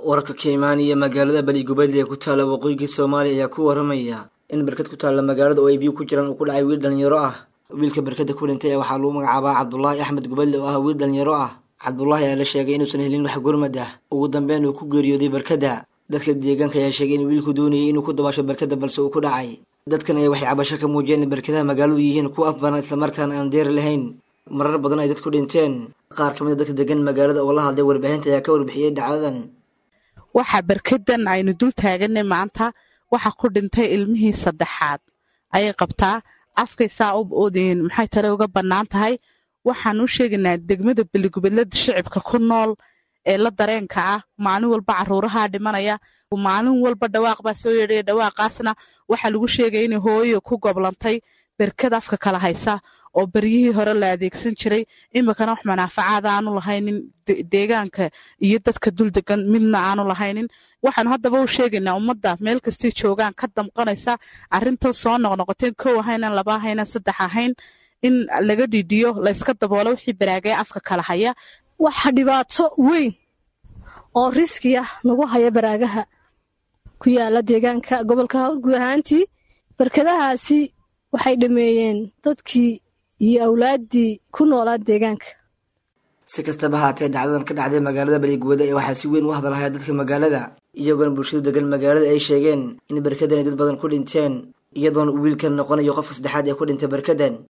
wararka ka imaanaya magaalada baligubadle ee ku taalla waqooyiga soomaaliya ayaa ku waramaya in barkad ku taalla magaalada oo ay biyo ku jiraan uu ku dhacay wiil dhalinyaro ah wiilka barkada ku dhintay waxaa lagu magacaabaa cabdulaahi axmed gubadle oo ah wiil dhalinyaro ah cabdulaahi ayaa la sheegay inuusan helin wax gurmad ah ugu dambeyn uu ku geeriyooday barkada dadka deegaanka ayaa sheegay in wiilku doonayay inuu ku dabaasho barkada balse uu ku dhacay dadkan ayaa waxay cabasho ka muujiyeen in barkadaha magaaladu yihiin kuwa afbaran islamarkaana aan deeri lahayn marar badan ay dadku dhinteen qaar ka mid a dadka degan magaalada oo la hadlay warbaahinta ayaa ka warbixiyey dhacdadan waxaa barkadan aynu dul taaganay maanta waxa ku dhintay ilmihii saddexaad ayay qabtaa afkay saa u oodeen maxay tale uga bannaan tahay waxaan u sheegaynaa degmada beligubadlada shicibka ku nool ee la dareenka ah maalin walba caruuraha dhimanaya maalin walba dhawaaq baa soo yeedhaya dhawaaqaasna waxaa lagu sheegaya inay hooyo ku goblantay berkad afka kala haysa oo beryihii hore la adeegsan jiray iminkana wax manaafacaada aanu lahaynin deegaanka iyo dadka dul degan midna aanu lahaynin waxaanu haddaba u sheegaynaa ummadda meel kastay joogaan ka damqanaysa arrintan soo noqnoqoteen kow ahaynan laba ahaynan saddex ahayn in laga dhidhiyo layska daboolo wixii baraagaya afka kala haya waxa dhibaato weyn oo riski ah nagu haya baraagaha ku yaala deegaanka gobolka guud ahaantii barkadahaasi waxay dhameeyeen dadkii iyo awlaaddii ku noolaa deegaanka si kastaba haatee dhacdadan ka dhacday magaalada baligubada ee waxaa si weyn u hadalhaya dadka magaalada iyagoona bulshadu degan magaalada ay sheegeen in barkadan ay dad badan ku dhinteen iyadoona uu wiilkan noqonayo qofka saddexaad ee ku dhintay barkadan